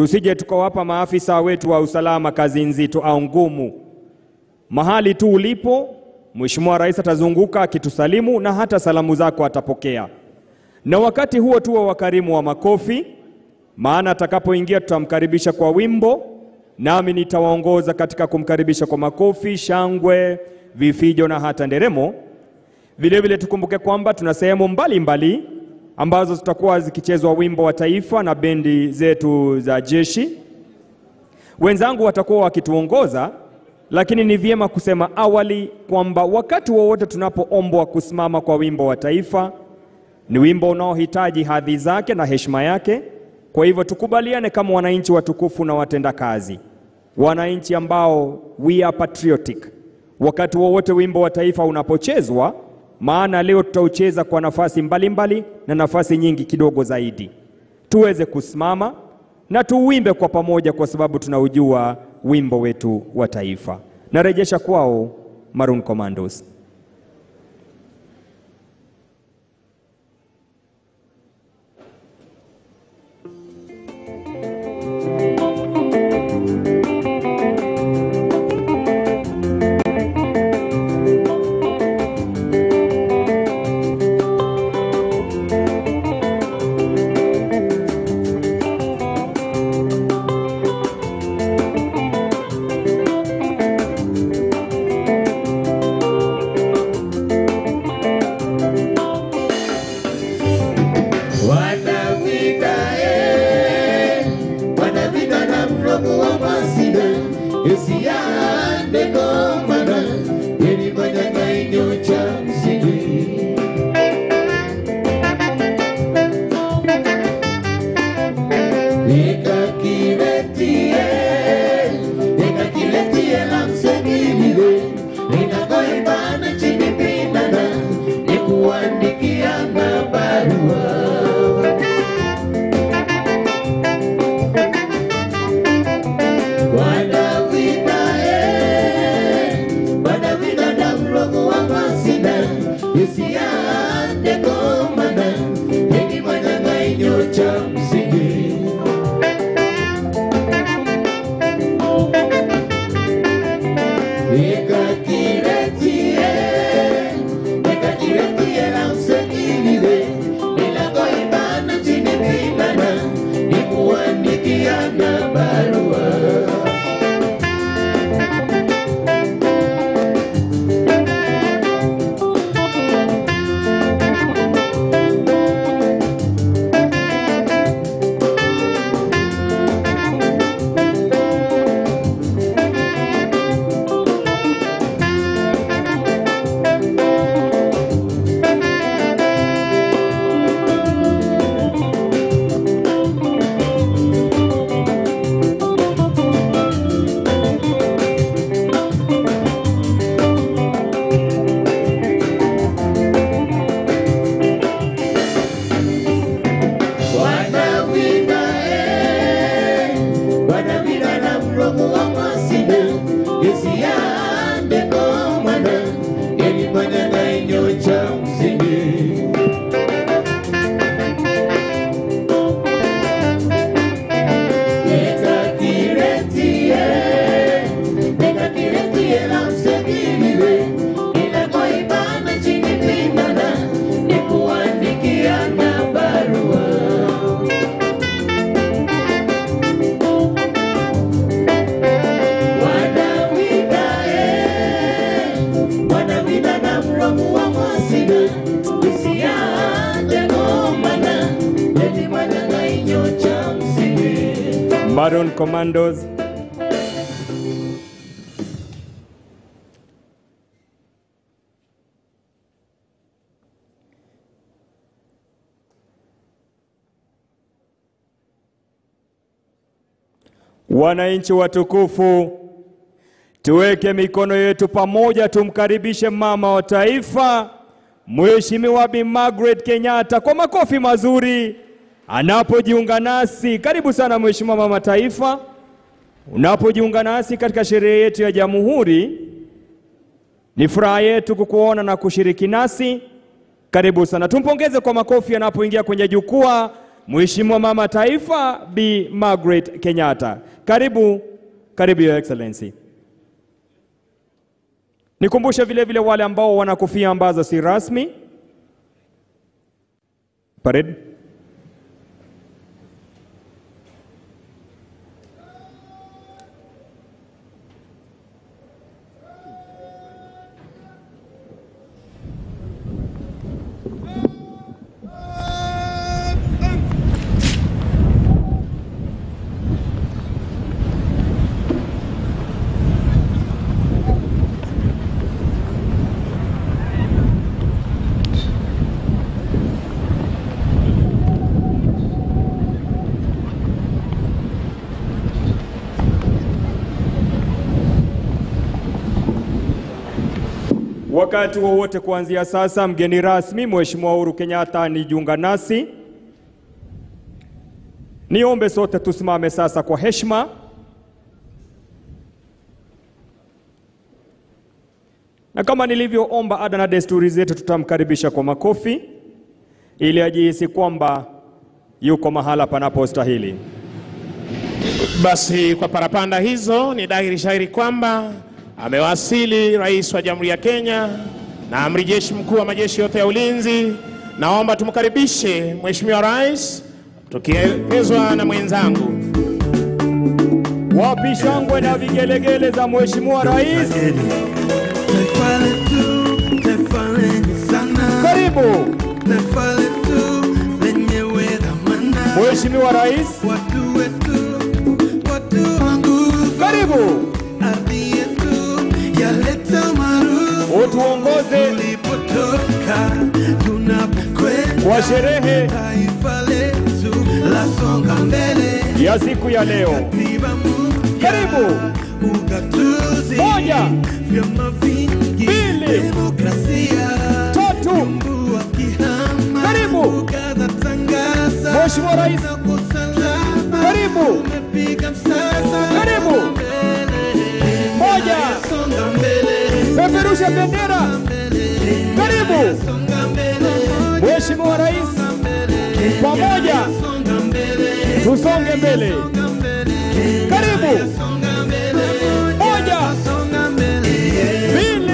tusije tukawapa maafisa wetu wa usalama kazi nzito au ngumu. Mahali tu ulipo, Mheshimiwa Rais atazunguka akitusalimu na hata salamu zako atapokea, na wakati huo tuwe wakarimu wa makofi, maana atakapoingia tutamkaribisha kwa wimbo, nami nitawaongoza katika kumkaribisha kwa makofi, shangwe, vifijo na hata nderemo. Vilevile tukumbuke kwamba tuna sehemu mbalimbali ambazo zitakuwa zikichezwa wimbo wa taifa na bendi zetu za jeshi. Wenzangu watakuwa wakituongoza, lakini ni vyema kusema awali kwamba wakati wowote tunapoombwa kusimama kwa wimbo wa taifa, ni wimbo unaohitaji hadhi zake na heshima yake. Kwa hivyo tukubaliane kama wananchi watukufu na watendakazi, wananchi ambao we are patriotic, wakati wowote wimbo wa taifa unapochezwa maana leo tutaucheza kwa nafasi mbalimbali mbali, na nafasi nyingi kidogo zaidi, tuweze kusimama na tuuimbe kwa pamoja, kwa sababu tunaujua wimbo wetu wa taifa. Narejesha kwao Maroon Commandos. Wanavita eh, wanavita na mrogo wa masida esiande komana yeni manyang'anyo cha msingi nikakiletie nikakiletie la msegilile ninakoibana chini pinana nikuandikiana barua Wanavita eh, wanavita na mrogo wa masida isiande komana yenye manyang'anyo cha msingi nikakiletie nikakiletie la msengilile ninakoibana chini pinana nikuandikiana barua wanawina eh, wanawina na mrogo wa masida isiande komana yenye manyang'anyo cha msingi nikakiretie nikakiretie la msegilile inakoibana chini pinana nikuandikiana barua wanawida eh, wanawida na mrogo wa masida isiande komana yenye manyang'anyo cha msingi Maroon Commandos. Wananchi watukufu, tuweke mikono yetu pamoja, tumkaribishe mama wa taifa Mheshimiwa Bi Margaret Kenyatta kwa makofi mazuri anapojiunga nasi. Karibu sana Mheshimiwa mama taifa, unapojiunga nasi katika sherehe yetu ya Jamhuri. Ni furaha yetu kukuona na kushiriki nasi. Karibu sana, tumpongeze kwa makofi anapoingia kwenye jukwaa Mheshimiwa Mama Taifa Bi Margaret Kenyatta. Karibu, karibu Your Excellency. Nikumbushe vile vile wale ambao wana kofia ambazo si rasmi. Parade. Wakati wowote kuanzia sasa, mgeni rasmi Mheshimiwa Uhuru Kenyatta anijiunga nasi. Niombe sote tusimame sasa kwa heshima. Na kama nilivyoomba ada na desturi zetu, tutamkaribisha kwa makofi ili ajihisi kwamba yuko mahala panapostahili. Basi kwa parapanda hizo ni dhahiri shahiri kwamba amewasili Rais wa Jamhuri ya Kenya na Amiri Jeshi Mkuu wa majeshi yote ya ulinzi. Naomba tumkaribishe Mheshimiwa Rais tukielekezwa na mwenzangu. Wapi shangwe na vigelegele za Mheshimiwa Rais? Taifa letu, taifa lenye sana, Karibu taifa letu lenyewe dhamana, Mheshimiwa Rais, watu wetu, watu wangu, karibu ardhi yetu yaleta maarufu utuongoze tulipotoka, tunapokwenda, kwa sherehe taifa letu lasonga mbele, ya siku ya leo. katiba mpya, Karibu ugatuzi, Moja. vyama vingi, Mbili. demokrasia tatu. wakihama Karibu. ukaza tangaza Mheshimiwa Rais, na usalama karibu umepiga msasa Karibu. mbele moja, songa mbele peperusha bendera. Karibu songa mbele Mheshimiwa Rais, pamoja songa mbele tusonge mbele. Karibu songa mbele moja, songa mbele mbili,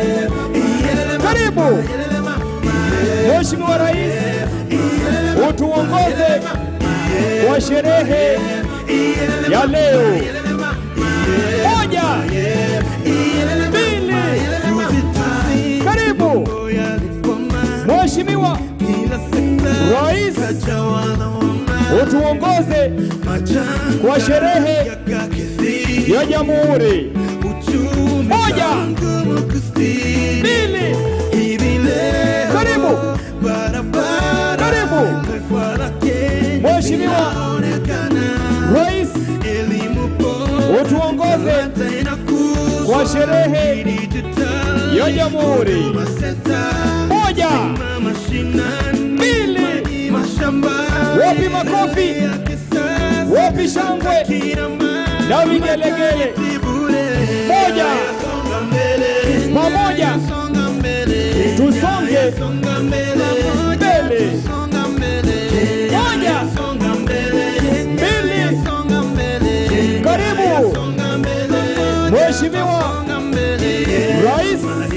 karibu Mheshimiwa Rais, utuongoze kwa sherehe ya leo. Moja, mbili, karibu Mheshimiwa kila sekta Rais, tawala wama utuongoze majanga kwa sherehe yakakithiri ya Jamhuri. uchumi Moja. ngumu kustiri Mbili, hivi leo Karibu. barabara Karibu. taifa la Kenya Mheshimiwa linaonekana Rais, elimu bora utuongoze tena kuzwa kwa sherehe digital ya Jamhuri. Huduma Center Moja, mashinani mbili, mashambani wapi makofi, ya kisasa wapi shangwe kila mali na vigelegele. bure Moja, songa mbele pamoja songa mbele tusonge songa mbele mbele. songa mbele Moja, songa mbele mbili, songa mbele karibu songa mbele Mheshimiwa songa mbele Rais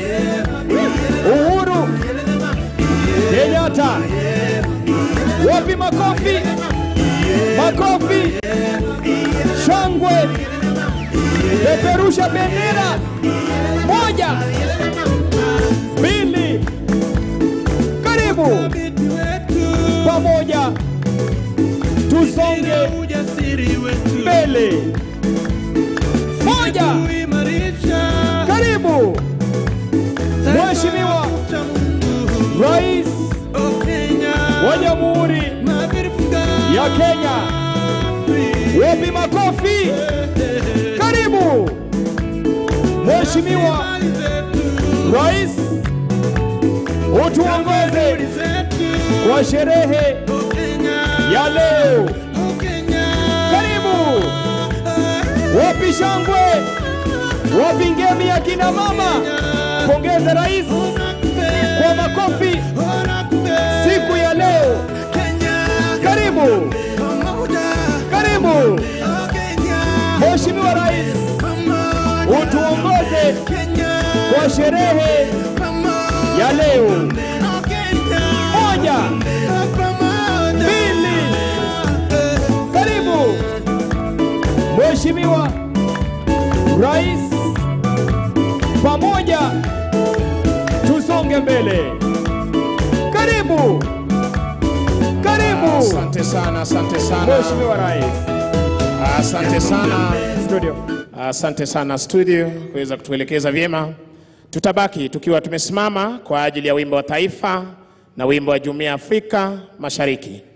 Uhuru Kenyatta. Wapi makofi, makofi, shangwe, peperusha bendera. Moja, mbili, karibu pamoja, tusonge ujasiri wetu mbele. Moja, kuimarisha karibu Mheshimiwa cha Mungu Rais o Kenya wa Jamhuri Magrifuka ya Kenya. Wapi makofi? Karibu Mheshimiwa Rais, utuongoze kwa sherehe ya leo. Karibu. Wapi shangwe? Wapi ngemi ya kina mama? Pongeza rais kwa makofi siku ya leo. Karibu. Karibu, pamoja karibu Wakenya Mheshimiwa Rais, pamoja utuongoze Kenya kwa sherehe pamoja ya leo. Wakenya Moja, pamoja mbili, karibu Mheshimiwa Rais, pamoja tusonge mbele. Karibu, karibu Asante sana, asante sana, Mheshimiwa Rais. asante sana, Studio. asante sana studio kuweza kutuelekeza vyema. Tutabaki tukiwa tumesimama kwa ajili ya wimbo wa taifa na wimbo wa Jumuiya ya Afrika Mashariki.